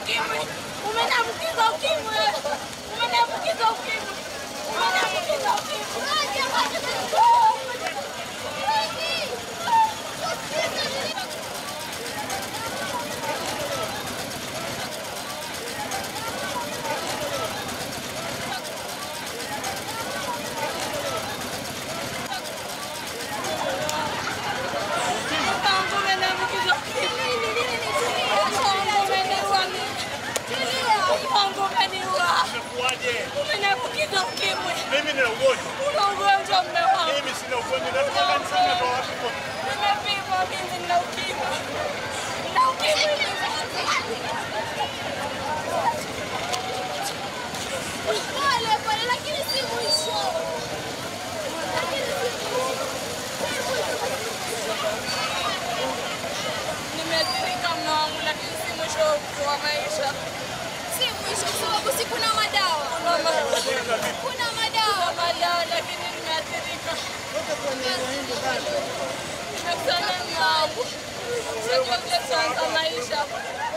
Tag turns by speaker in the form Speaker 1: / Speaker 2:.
Speaker 1: ukimwi. Umeniambukiza ukimwi. Umeniambukiza ukimwi. Umeniambukiza ukimwi. Mpango umeniambukiza ukimwi. Mpango umeniua mimi. Mpango umeniua.
Speaker 2: Imekuwaje?
Speaker 1: Umeniambukiza ukimwi.
Speaker 2: Mimi nina ugonjwa.
Speaker 1: Una ugonjwa mme wangu.
Speaker 2: Mimi sina ugonjwa. Natoka kanisani natoa wapi kwa?
Speaker 1: Nimepimwa mimi nina ukimwi. Nina ukimwi.
Speaker 3: Pole pole, lakini si mwisho. Lakini si mwisho.
Speaker 1: Nimeathirika mme wangu lakini si mwisho wa maisha.
Speaker 3: Si mwisho kwa sababu si kuna madawa.
Speaker 1: Kuna ma-
Speaker 3: Kuna
Speaker 1: kuna
Speaker 3: madawa.
Speaker 1: madawa lakini nimeathirika. Nimekutana mme wangu. Sijua vile tutaanza maisha.